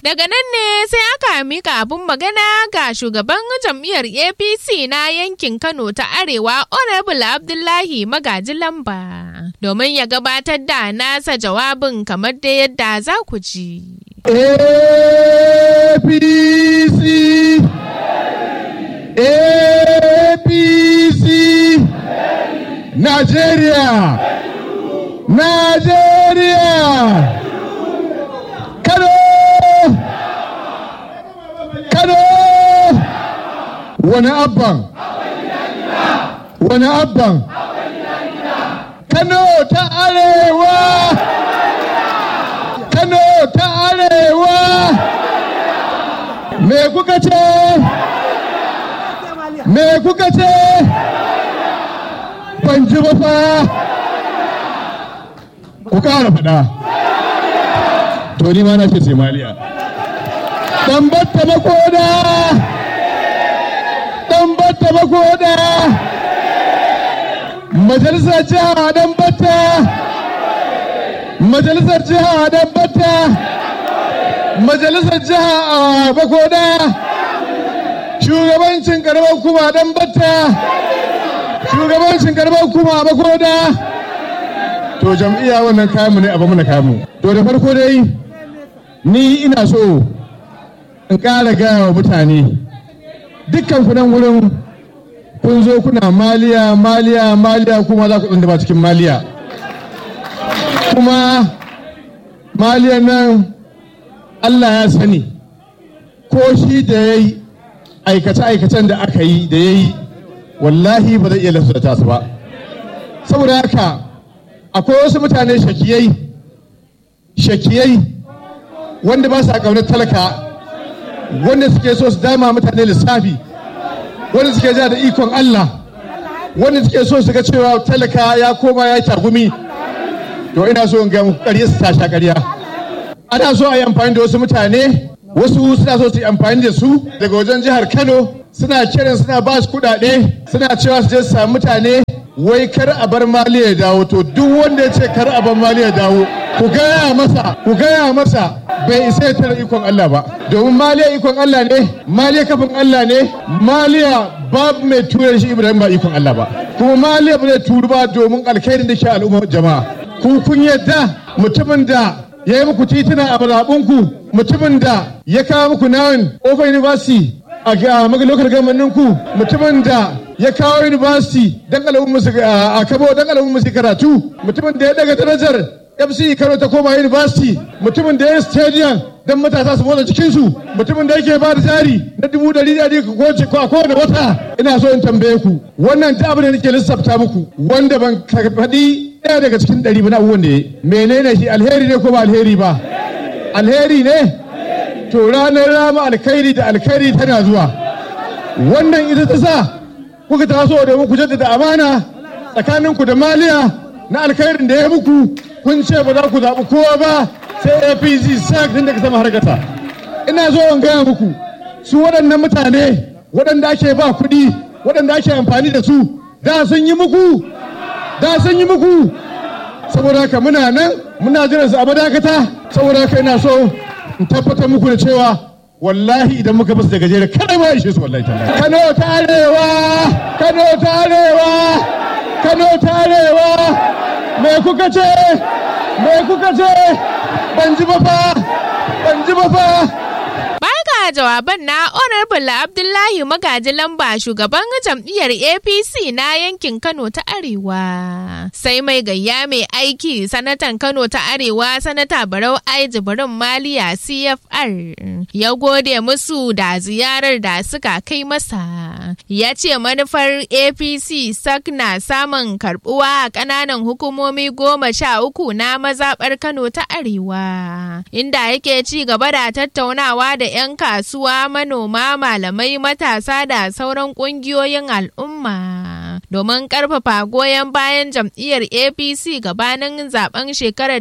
Daga nan ne sai aka mika abun magana ga shugaban jam'iyyar APC na yankin Kano ta Arewa Honorable Abdullahi Magaji Lamba domin ya gabatar da nasa jawabin kamar da yadda za ku ji. APC APC Nigeria Nigeria Kano Kano wani abban wani abban Kano ta Arewa Kano ta Arewa me kuka ce me kuka ce ban ji ba fa ku kara faɗa to ni ma na ce Somaliya dan batta makoda dan batta makoda majalisar jiha dan batta majalisar jiha dan batta majalisar jiha a bakoda shugabancin karamar kuma dan batta shugabancin karamar kuma a bakoda to jam'iyya wannan kayanmu ne abu mana kayanmu to da farko dai ni ina so in ƙara gaya wa mutane dukkan kunan wurin kun zo kuna maliya maliya maliya kuma za ku ba cikin maliya kuma maliyan nan Allah ya sani ko shi da ya yi aikace-aikacen da aka yi da ya yi wallahi ba zai iya lafsata su ba saboda haka akwai wasu mutane shakiyai shakiyai wanda ba sa ƙaunar talaka wanda suke so su dama mutane lissafi wanda suke ja da ikon Allah wanda suke so su ga cewa talaka ya koma ya tagumi to ina so in ga muku ƙarya su tasha ƙarya ana so a yi amfani da wasu mutane wasu suna so su yi amfani da su daga wajen jihar Kano suna kiran suna ba su kuɗaɗe suna cewa su je su samu mutane wai kar a bar mali ya dawo to duk wanda ya ce kar a bar mali ya dawo ku gaya masa ku gaya masa bai isa ya tara ikon Allah ba domin maliya ikon Allah ne maliya kafin Allah ne maliya babu mai tura shi Ibrahim ba ikon Allah ba kuma maliya ba zai turu ba domin alkhairin da ke al'ummar jama'a ku kun yadda mutumin da ya yi muku tituna a mazaɓunku mutumin da ya kawo muku nawin Open University a lokacin gamanin ku mutumin da ya kawo university don alamun musu a kabo don alamun musu karatu mutumin da ya daga darajar fc kano ta koma university mutumin da ya stadium don matasa su motsa cikinsu mutumin da yake ba da jari na dubu dari dari ko a kowane wata ina so in tambaye ku wannan ta abin da nake lissafta muku wanda ban faɗi ɗaya daga cikin ɗari ba na abubuwan da ya menene shi alheri ne ko ba alheri ba alheri ne to ranar rama alkhairi da alkhairi tana zuwa wannan ita ta sa kuka taso domin ku jaddada amana tsakaninku da maliya na alkhairin da ya muku kun ce ba za ku zaɓi kowa ba sai apc sac tun daga sama harkata ina zo in gaya muku su waɗannan mutane waɗanda ake ba kuɗi waɗanda ake amfani da su da sun yi muku da sun yi muku saboda haka muna nan muna jiran su a madakata saboda haka ina so in tabbatar muku da cewa wallahi idan muka basu da gajere kada ma ishe su wallahi tallahi Kano ta arewa Kano ta arewa Kano ta arewa me kuka ce me kuka ce ban ji ba fa ban ji ba fa Baya jawaban na Honorable Abdullahi Magaji Lamba shugaban jam'iyyar APC na yankin Kano ta Arewa. Sai mai gayya mai aiki sanatan Kano ta Arewa sanata Barau Ai Jibrin Maliya CFR ya gode musu da ziyarar da suka kai masa. Ya ce manufar APC sak na samun karbuwa a ƙananan hukumomi goma sha uku na mazaɓar Kano ta Arewa. Inda yake ci gaba da tattaunawa da 'yan kasuwa manoma malamai matasa da sauran kungiyoyin al'umma domin karfafa goyon bayan jam'iyyar apc gabanin zaben shekarar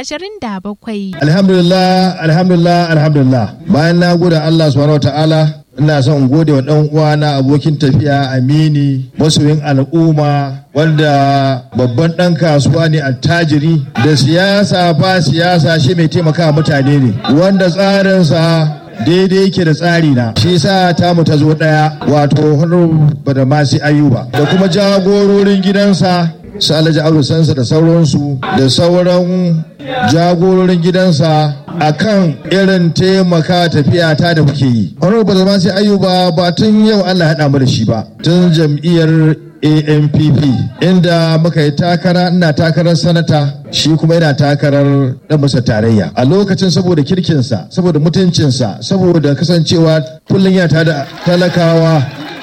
2027 alhamdulillah alhamdulillah alhamdulillah bayan na gode allah subhanahu wa ta'ala ina son gode wa ɗan uwana abokin tafiya amini masoyin al'umma wanda babban ɗan kasuwa ne attajiri da siyasa ba siyasa shi mai taimaka mutane ne wanda tsarinsa daidai yake da tsari na shi sa tamu ta zo ɗaya wato honorable da masu ayuba da kuma jagororin gidansa su alhaji abu sansa da sauransu da sauran jagororin gidansa a kan irin taimaka tafiya ta da muke yi. Honorable ba zama sai ayuba ba tun yau Allah haɗa mu da shi ba tun jam'iyyar ANPP inda muka yi takara ina takarar sanata shi kuma yana takarar dan masa tarayya a lokacin saboda kirkinsa saboda mutuncinsa saboda kasancewa kullum yana tada talakawa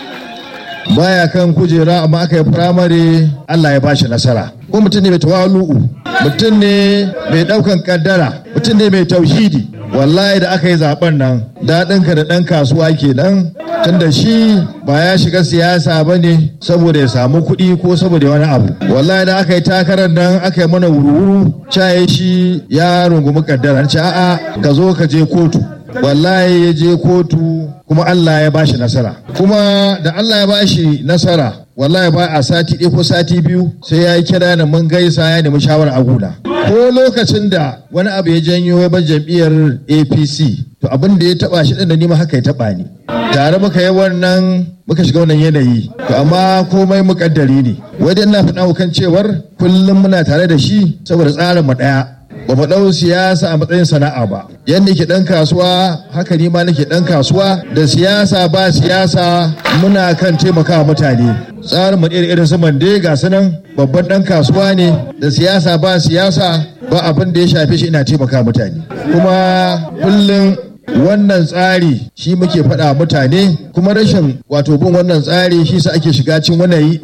baya kan kujera amma aka yi firamare Allah ya bashi nasara ko mutum ne mai tawalu'u mutum ne mai daukan kaddara mutum ne mai tauhidi wallahi da aka yi zaben nan daɗinka da ɗan kasuwa kenan tunda shi ba ya shiga siyasa ba ne saboda ya samu kuɗi ko saboda wani abu wallahi da aka yi takarar nan aka yi mana wuru-wuru caye shi ya rungumi kaddara ce a'a ka zo ka je kotu wallahi ya je kotu kuma Allah ya bashi nasara kuma da Allah ya bashi nasara wallahi ba a sati ɗaya ko sati biyu sai ya yi kira da mun gaisa ya nemi shawara a guna ko lokacin da wani abu ya janyo ya bar jam'iyyar apc to abin da ya taba shi ɗin da nima haka ya taba ni tare muka yi wannan muka shiga wannan yanayi to amma komai muƙaddari ne wai dai ina faɗa kan cewar kullum muna tare da shi saboda tsarin mu ɗaya ba mu ɗau siyasa a matsayin sana'a ba yadda ke ɗan kasuwa haka ni ma nake ɗan kasuwa da siyasa ba siyasa muna kan taimakawa mutane tsarin mu irin su mande ga sunan babban ɗan kasuwa ne da siyasa ba siyasa ba abin da ya shafe shi ina taimaka mutane kuma kullum wannan tsari shi muke faɗa mutane kuma rashin wato bin wannan tsari shi sa ake shiga cin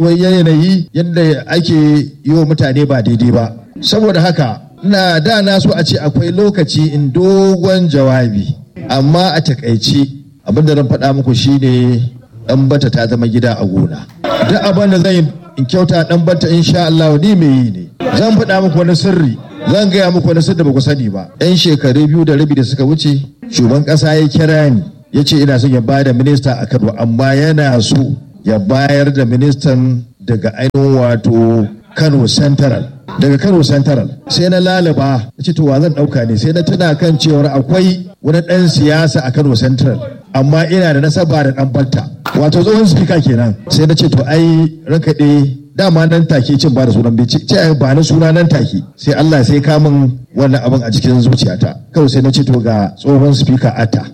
yanayi yadda ake yi wa mutane ba daidai ba saboda haka ina da na so a ce akwai lokaci in dogon jawabi amma a takaice abin da zan faɗa muku shine dan bata ta zama gida a gona duk abin da zan in kyauta dan bata insha Allah ni mai yi ne zan faɗa muku wani sirri zan gaya muku wani sirri da baku sani ba yan shekaru biyu da rabi da suka wuce shugaban ƙasa ya kira ni ya ce ina son ya bayar da minista a Kano amma yana so ya bayar da ministan daga ainihin wato Kano Central daga Kano Central sai na lalaba na ce to wa zan dauka ne sai na tuna kan cewar akwai wani dan siyasa a Kano Central amma ina da nasaba da dan Balta wato tsohon speaker kenan sai na ce to ai ranka ɗe dama nan take cin ba da sunan bai ce ai ba na suna nan take sai Allah sai ka min wannan abin a cikin zuciyata kawai sai na ce to ga tsohon speaker Atta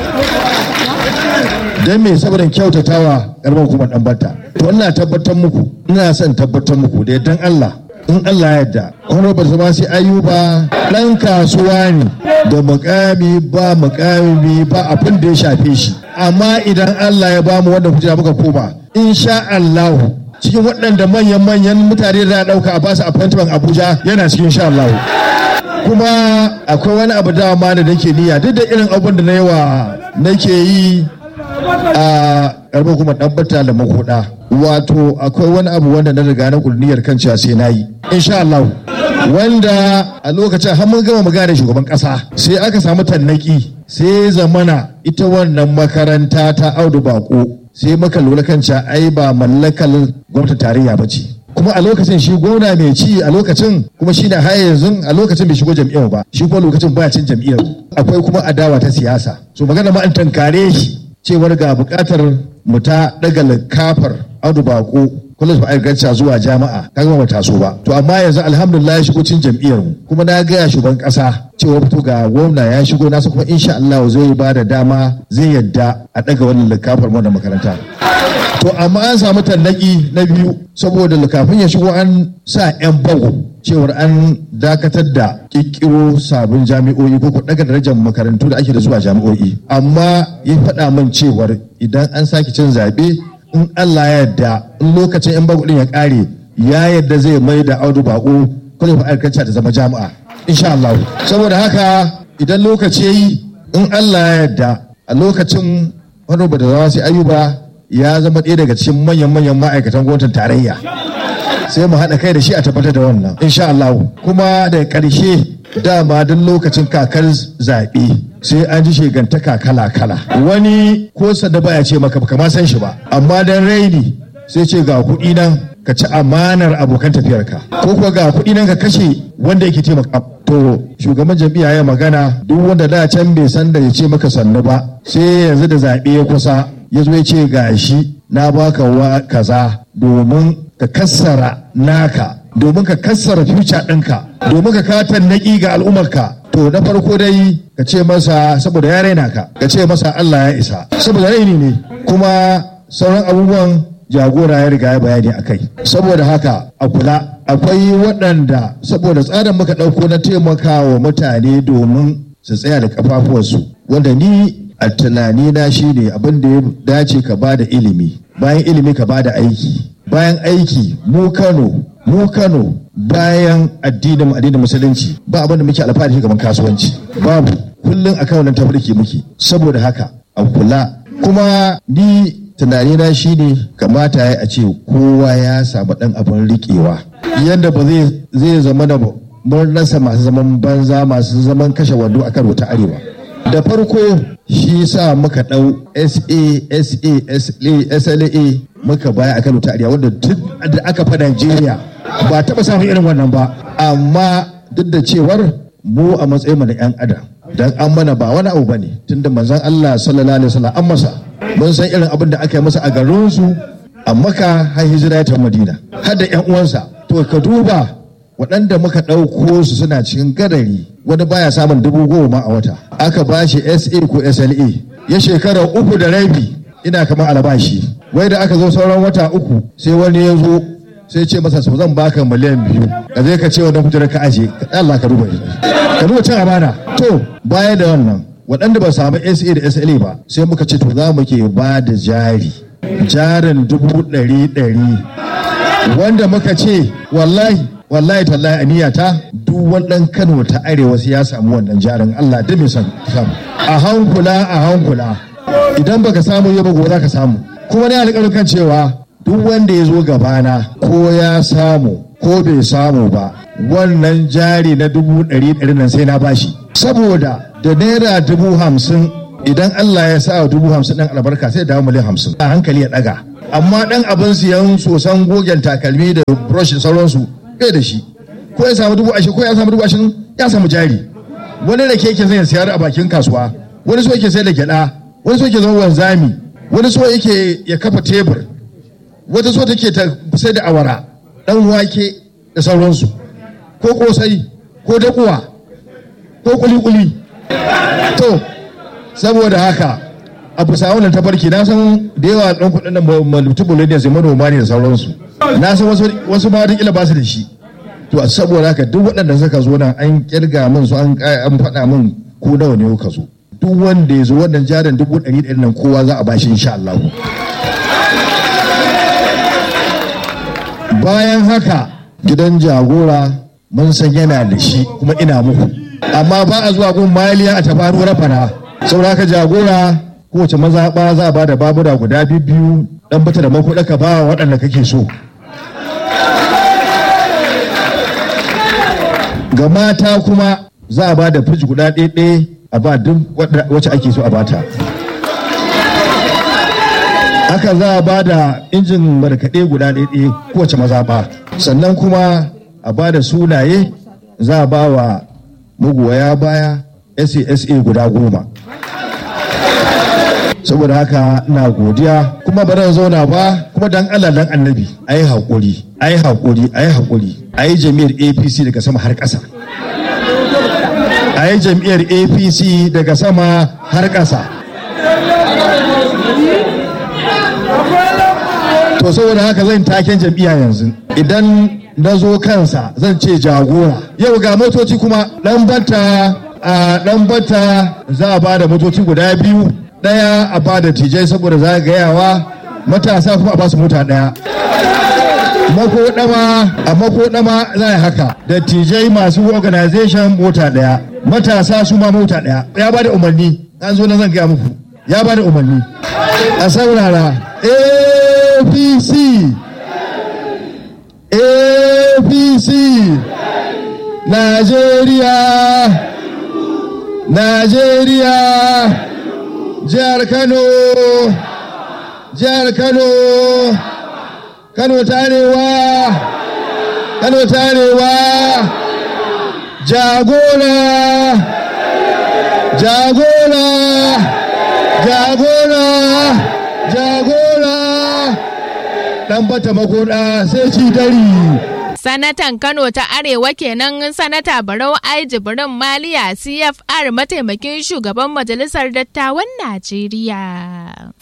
don me saboda kyautatawa karamar hukumar dan Balta to ina tabbatar muku ina son tabbatar muku da yardan Allah in Allah ya yarda honorable zama sai ayuba dan kasuwa ne da mukami ba mukami ba abin da ya shafe shi amma idan Allah ya bamu wanda kujera muka koma insha Allah cikin waɗanda manyan manyan mutane da ɗauka a basu appointment Abuja yana cikin insha Allah kuma akwai wani abu dama da nake niyya duk da irin abin da na yawa nake yi a karbar kuma ɗabbata da makoda wato akwai wani abu wanda na riga na kurniyar kan cewa sai na yi insha Allah wanda a lokacin har mun gama magana da shugaban kasa sai aka samu tannaki sai zamana ita wannan makaranta ta audu bako sai muka lura kan cewa ai ba mallakar gwamnatin tarayya ba ce kuma a lokacin shi gwamna mai ci a lokacin kuma shi na haya yanzu a lokacin bai shigo jam'iyyar ba shi kuma lokacin baya cin jam'iyyar akwai kuma adawa ta siyasa so magana ma an tankare shi cewar ga bukatar mu ta daga likafar audu bako college of agriculture zuwa jami'a kaga ba taso ba to amma yanzu alhamdulillah ya shigo cin jam'iyyar mu kuma na gaya shugaban kasa cewa fito ga gwamna ya shigo nasa kuma insha Allah zai ba da dama zai yadda a daga wannan likafar mu da makaranta to amma an samu tallaki na biyu saboda likafin ya shigo an sa yan bago cewar an dakatar da kikkiro sabon jami'o'i ko daga darajar makarantu da ake da zuwa jami'o'i amma ya faɗa min cewar idan an sake cin zaɓe in Allah ya yarda in lokacin yan bago din ya ƙare ya yarda zai mai da audu bako kwalif alkanci ta zama jami'a insha Allah saboda haka idan lokaci yayi in Allah ya yarda a lokacin wani ba da zama sai ayuba ya zama ɗaya daga cikin manyan-manyan ma'aikatan gwamnatin tarayya sai mu haɗa kai da shi a tabbatar da wannan insha Allah kuma da ƙarshe dama duk lokacin kakar zaɓe sai an ji shegantaka kala-kala wani ko da baya ce maka baka ma san shi ba amma dan raini sai ce ga kuɗi nan ka ci amanar abokan tafiyarka ko kuwa ga kuɗi nan ka kashe wanda yake taimaka to shugaban jam'iyya ya magana duk wanda da can bai san da ya ce maka sannu ba sai yanzu da zaɓe ya kusa ya zo ya ce ga shi na baka wa kaza domin ka kassara naka domin ka kassara future ɗinka domin ka katan naƙi ga al'ummarka to na farko dai ka ce masa saboda ya raina ka ka ce masa Allah ya isa saboda raini ne kuma sauran abubuwan jagora ya riga ya bayani a kai saboda haka a kula akwai waɗanda saboda tsarin muka ɗauko na taimakawa mutane domin su tsaya da kafafuwarsu wanda ni a tunani na shine abin da ya dace ka ba da ilimi bayan ilimi ka ba da aiki bayan aiki mu kano mu kano bayan addinin addinin musulunci ba abin da muke alfahari kamar kasuwanci babu kullum akan wannan tafarki muke saboda haka a kula kuma ni tunanina shine kamata ya a ce kowa ya samu dan abin riƙewa yadda ba zai zama da mun rasa masu zaman banza masu zaman kashe wando a karo ta arewa da farko shi sa muka ɗau sa sa sla muka baya a kano ta arewa wanda duk da aka fa najeriya ba taɓa samun irin wannan ba amma duk da cewar mu a matsayin mu na 'yan adam dan an mana ba wani abu bane tunda manzon Allah sallallahu alaihi wasallam an masa mun san irin abin da aka yi masa a garin su a maka har hijira ta madina har da 'yan uwansa to ka duba waɗanda muka ɗauko su suna cikin gadari wani baya samun dubu goma a wata aka ba shi sa ko sla ya shekara uku da rabi ina kamar albashi wai da aka zo sauran wata uku sai wani ya zo sai ce masa zan baka miliyan biyu ka zai ka ce wannan kujerar ka aje ka Allah ka duba ka duba cin amana to baya da wannan waɗanda ba samu sa da sla ba sai muka ce to za mu ke ba da jari jarin dubu ɗari ɗari wanda muka ce wallahi wallahi tallahi aniyata duk wannan Kano ta arewa sai ya samu wannan jarin Allah da mai san samu a hankula a hankula idan baka samu yau ba gobe za ka samu kuma ne alƙawarin kan cewa duk wanda ya zo gabana ko ya samu ko bai samu ba wannan jari na dubu ɗari ɗari nan sai na bashi saboda da naira dubu hamsin idan Allah ya sa dubu hamsin ɗan albarka sai dawo miliyan hamsin a hankali ya ɗaga amma ɗan abin siyan sosan gogen takalmi da brush sauransu bai da shi ko ya samu dubu ashirin ko ya samu dubu ashirin ya samu jari wani da keke zai sayar a bakin kasuwa wani so yake sayar da gyada wani so yake zama wanzami wani so yake ya kafa tebur wata so take ta sai da awara dan wake da sauransu ko kosai ko dakuwa ko kuli-kuli to saboda haka a bisa wannan tafarki na san da yawa ɗan kuɗin nan multiple ne sai manoma ne da sauransu na san wasu ma wata ba su da shi to saboda haka duk waɗanda suka zo nan an kirga min su an faɗa min ko nawa ne ka zo duk wanda ya zo wannan jarin dubu ɗari ɗari nan kowa za a bashi insha Allah bayan haka gidan jagora mun san yana da shi kuma ina muku amma ba a zuwa gun maliya a tafaru rafana saboda haka jagora kowace mazaɓa za a ba da babura guda biyu dan bata da makuɗa ka ba waɗanda kake so ga mata kuma za a ba da firij guda ɗaya a ba duk wacce ake so a bata haka za a ba da injin markaɗe guda ɗaya kowace mazaɓa sannan kuma a ba da sunaye za a ba wa magoya baya sasa guda goma saboda haka na godiya kuma ba zan zauna ba kuma dan Allah dan annabi ayi haƙuri ayi haƙuri ayi haƙuri ayi jami'ar APC daga sama har ƙasa ayi jami'ar APC daga sama har ƙasa to saboda haka zan taken jam'iyya yanzu idan na zo kansa zan ce jagora yau ga motoci kuma dan bata a dan bata za a ba da motoci guda biyu daya a ba da tijai saboda zagayawa matasa kuma a ba su mota daya makodama a makodama za a haka da tijai masu organization mota daya matasa su ma mota daya ya ba da umarni an zo na zan gaya muku ya ba da umarni a saurara apc apc Najeriya Najeriya jihar Kano jihar Kano Kano tarewa Kano tarewa jagora jagora jagora jagora dan bata makoda sai ci dari Sanatan Kano ta Arewa kenan Sanata Barau Ai Jibrin Maliya CFR mataimakin shugaban Majalisar Dattawan Najeriya.